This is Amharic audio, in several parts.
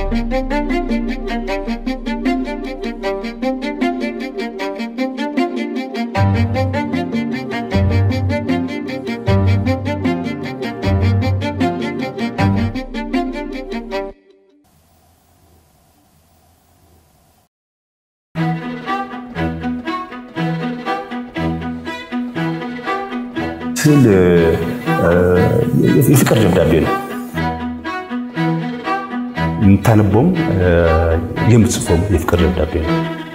ስዕል የፍቅር ደብዳቤ ነው። የምታነበውም የምትጽፈውም የፍቅር ደብዳቤ ነው።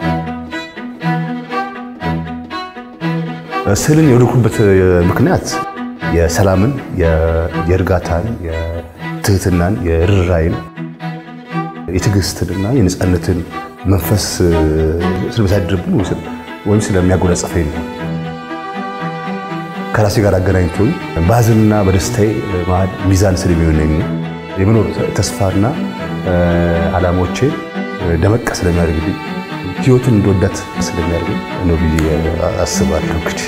ስዕልን የወደድኩበት ምክንያት የሰላምን፣ የእርጋታን፣ የትህትናን፣ የርኅራኄን፣ የትዕግስትንና የነፃነትን መንፈስ ስለሚያሳድርብን ወይም ስለሚያጎናጽፈኝ ነው። ከራሴ ጋር አገናኝቶኝ በሀዘንና በደስታዬ መሀል ሚዛን ስለሚሆነኝ የመኖር ተስፋና ዓላማዎቼ ደመቅ ስለሚያደርግልኝ ህይወቱን እንደወዳት ስለሚያደርገኝ ነው ብዬ አስባለሁ። እንግዲህ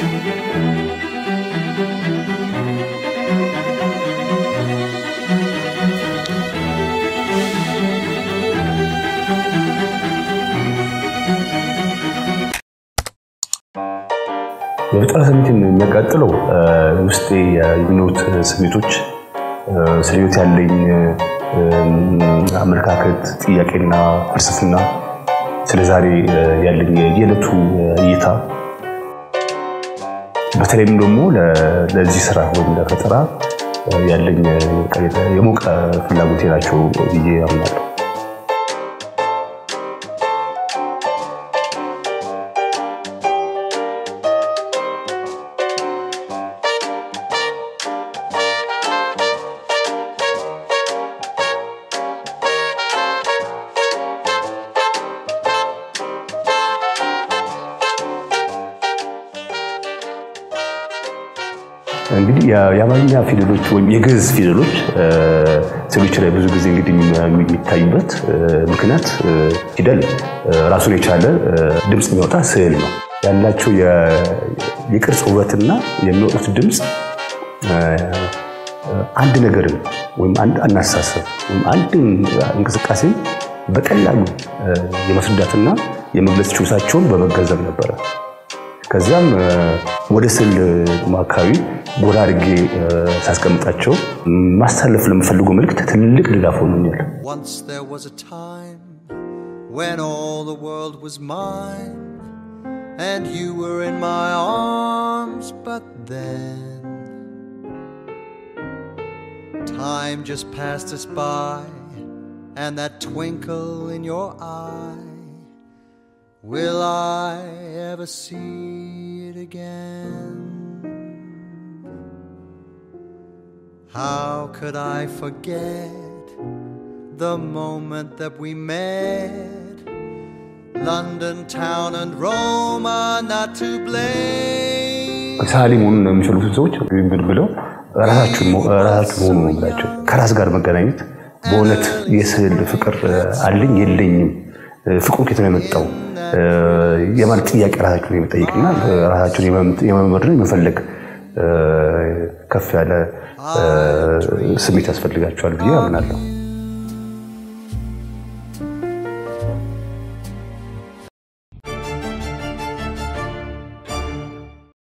የፈጠራ ስሜትን የሚያቃጥለው ውስጤ የሚኖሩት ስሜቶች ስለ ህይወት ያለኝ አመለካከት፣ ጥያቄና ፍልስፍና፣ ስለ ዛሬ ያለኝ የዕለቱ እይታ በተለይም ደግሞ ለዚህ ስራ ወይም ለፈጠራ ያለኝ የሞቀ ፍላጎቴ ናቸው ብዬ አምናለሁ። እንግዲህ የአማርኛ ፊደሎች ወይም የግዕዝ ፊደሎች ስዕሎች ላይ ብዙ ጊዜ እንግዲህ የሚታዩበት ምክንያት ፊደል ራሱን የቻለ ድምፅ የሚያወጣ ስዕል ነው። ያላቸው የቅርጽ ውበትና የሚወጡት ድምፅ አንድ ነገርን ወይም አንድ አናሳሰብ ወይም አንድ እንቅስቃሴ በቀላሉ የማስረዳትና የመግለጽ ችሎታቸውን በመገንዘብ ነበረ። ከዚያም ወደ ስዕል አካባቢ ጎራ አድርጌ ሳስቀምጣቸው ማሳለፍ ለምፈልገው መልእክት ትልቅ ድጋፍ ሆኖኛል። Once there was a time when all the world was mine and you were in my arms, but then time just passed us by and that twinkle in your eye. Will I ever see it again? How could I forget the moment that we met? London town and Rome are not to blame. ሰዓሊ መሆኑን የሚችሉትን ሰዎች ብለው ራሳችሁን መሆኑ ነው የምላቸው። ከራስ ጋር መገናኘት በእውነት የስዕል ፍቅር አለኝ የለኝም፣ ፍቅሩ ከየት ነው የመጣው የማለት ጥያቄ ራሳችሁን የመጠየቅና ራሳችሁን የመመርመር የመፈለግ ከፍ ያለ ስሜት ያስፈልጋቸዋል ብዬ አምናለሁ።